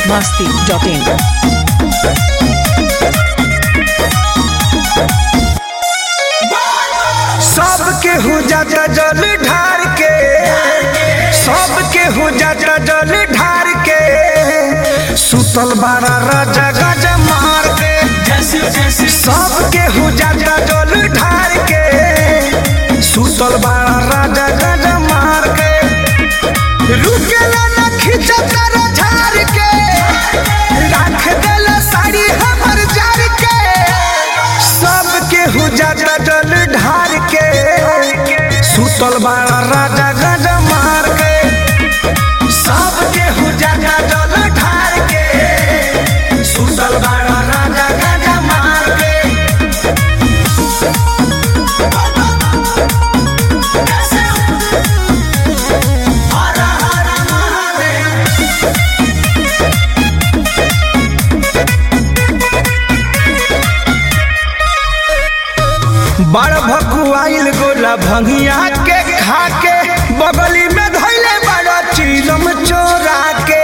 masti.in. सबके हो जाता जल ढार के सबके हो जाता जल ढार के सुतल बारा राजा गज मार के सबके हो जाता जल ढार के सुतल बारा राजा गज मार के रुकेला न खिंचता रे झार के राख देला साड़ी हमर जार के सबके हो जाता जल ढार के सुतल बाड़ा राजा गज मार के सबके हो जाता जल ढार के सुतल बाड़ा राजा गज मार के हर हर महादेव बड़ भकुआइल गोला भंगिया के खा के बगली में धैले बड़ा चीलम चोरा के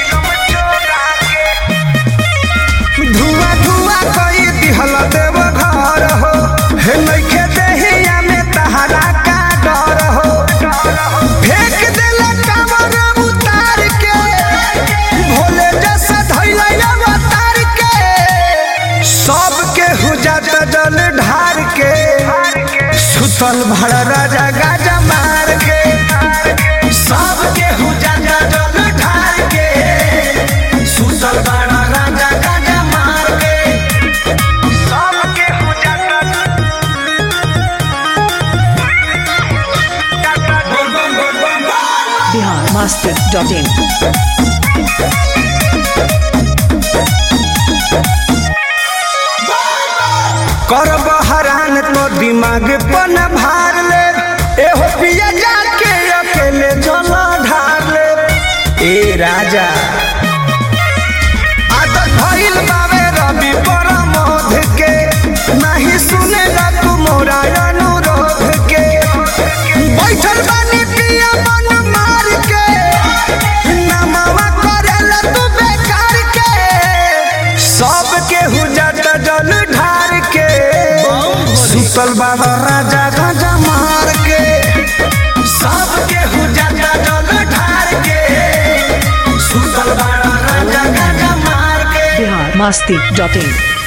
धुआं धुआं कई दिहल देव घर हो हे नइखे देहिया में तहरा का डर हो फेंक देला कमर उतार के भोले जैसा धैले अवतार के सबके हो जाता जल ढार के सुतल भर राजा गाजा मार के सबके हो जाता जल ढार के सुतल भर राजा गाजा मार के सबके हो जाता बोल बम बोल बम बोल Bihar masti.in. कर बहरान तो दिमाग पन भार ले एहो पिया जाके अकेले जल ढार ले ए राजा आदत भइल बावे रवि परमोध के नहीं सुने तू मोरा अनुरोध के बैठल बानी पिया मन मार के नमवा करेला तू बेकार के सबके हो जाता जल ढार के सुतल बाबा राजा गाजा मार के सबके हो जाता जल ढार के सुतल बाबा राजा गाजा मार के Bihar masti.in.